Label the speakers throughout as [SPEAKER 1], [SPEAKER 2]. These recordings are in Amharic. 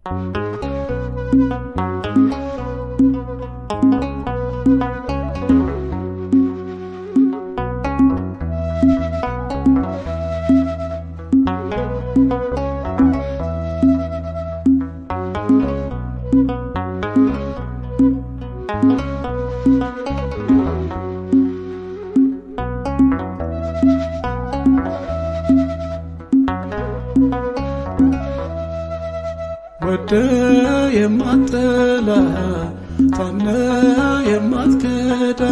[SPEAKER 1] ወደ የማትጠላ ታምነ የማትከዳ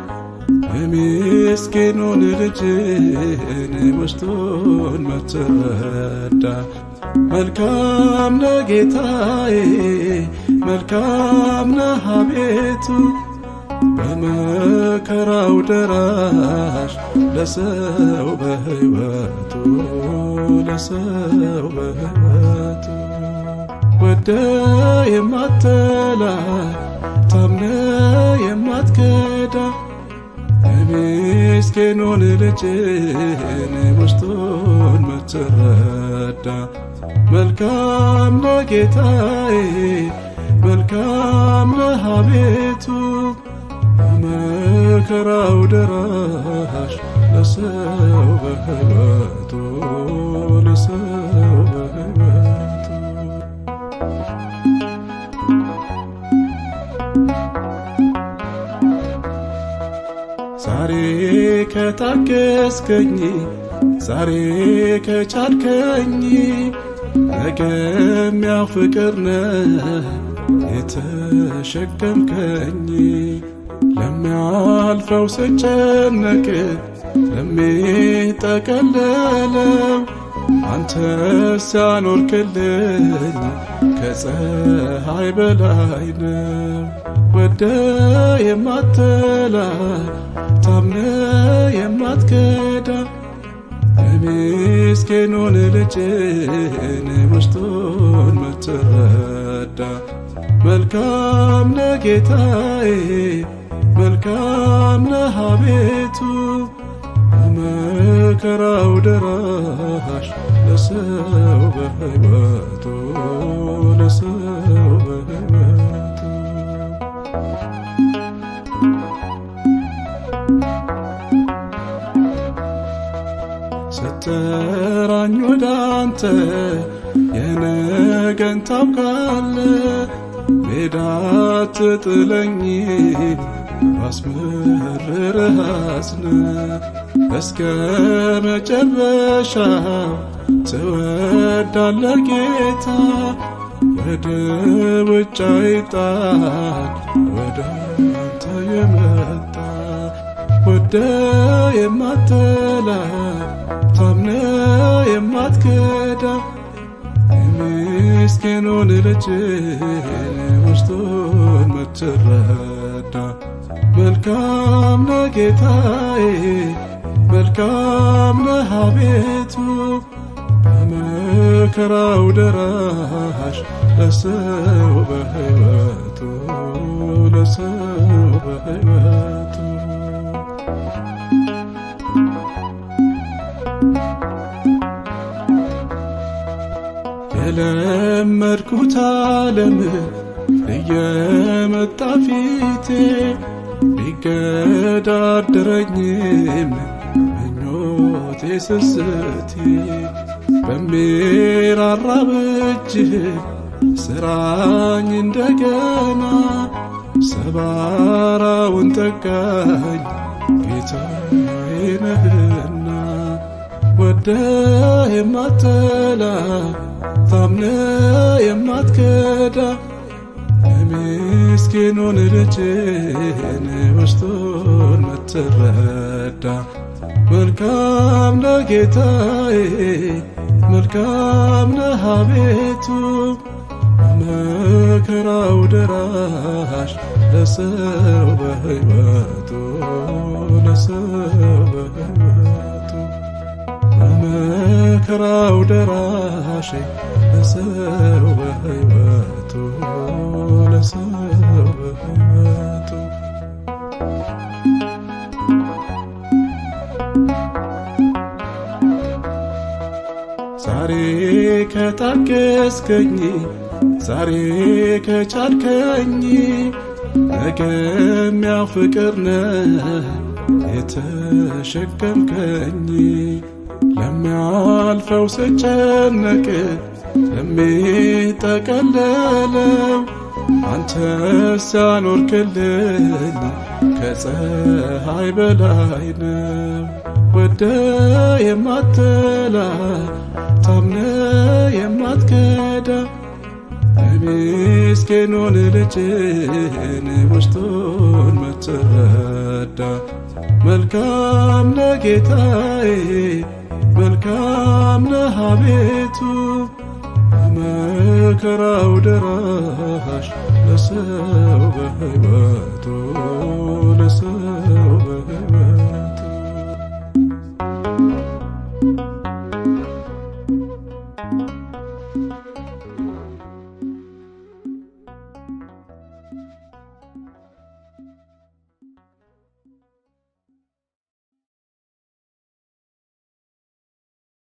[SPEAKER 1] የምስኪኑን ልጅን ውስጡን ምትረዳ መልካም ነህ ጌታዬ፣ መልካም ነህ አቤቱ በመከራው ደራሽ ለሰው በሕይወቱ ለሰው በሕይወቱ ወደ የማትጠላ ታምነ የማትከዳ የምስኪኑን ልጅን ውስጡን ምትረዳ መልካም ነህ ጌታዬ፣ መልካም ነህ አቤቱ በመከራው ደራሽ ለሰው በሕይወቱ ለሰው በሕይወቱ ዛሬ ከታገስከኝ ዛሬ ከቻልከኝ ነገም ያው ፍቅር ነህ የተሸከምከኝ ለሚያልፈው ስጨነቅ ለሚጠቀለለው አንተ ሲያኖርክልኝ ከፀሐይ በላይ ነው። ወደ የማትጠላ ታምነ የማትከዳ የምስኪኑን ልጅን ውስጡን ምትረዳ መልካም ነህ ጌታዬ፣ መልካም ነህ አቤቱ በመከራው ደራሽ ለሰው በሕይወቱ ለሰው በሕይወቱ ስትጠራኝ ወደ አንተ የነገን ታውቃለ ሜዳ ትጥለኝም ባስመርርህ አዝነ እስከ መጨረሻው ትወዳለ ጌታ ወደ ውጭ አይጣል ወደ አንተ የመጣ ወደ የማትጠላ ታምነ የማትከዳ የምስኪኑን ልጅን ውስጡን ምትረዳ መልካም ነህ ጌታዬ፣ መልካም ነህ አቤቱ በመከራው ደራሽ ለሰው በሕይወቱ ለሰው በሕይወቱ የለመድኩት ዓለም እየመጣ ፊቴ ቢገዳደረኝም ምኞቴ ስስቴ በሚራራ እጅህ ስራኝ እንደገና ሰባራውን ጠጋኝ ጌታዬ ነህና ወደ የማትጠላ ታምነ የማትከዳ የምስኪኑን ልጅን ውስጡን ምትረዳ መልካም ነህ ጌታዬ፣ መልካም ነህ አቤቱ በመከራው ደራሽ ለሰው በሕይወቱ ለሰው በሕይወቱ በመከራው ደራሽ ለሰው በሕይወቱ ለሰው በሕይወቱ ዛሬ ከታገስከኝ ዛሬ ከቻልከኝ ነገም ያው ፍቅር ነህ የተሸከምከኝ ለሚያልፈው ስጨነቅ ለሚጠቀለለው አንተ ሲያኖርክልኝ ከፀሐይ በላይ ነው። ወደ የማትላ ታምነ የማትከዳ የምስኪኑን ልጅን ውስጡን ምትረዳ መልካም ነህ ጌታዬ፣ መልካም ነህ አቤቱ መከራው ደራሽ ለሰው በሕይወቱ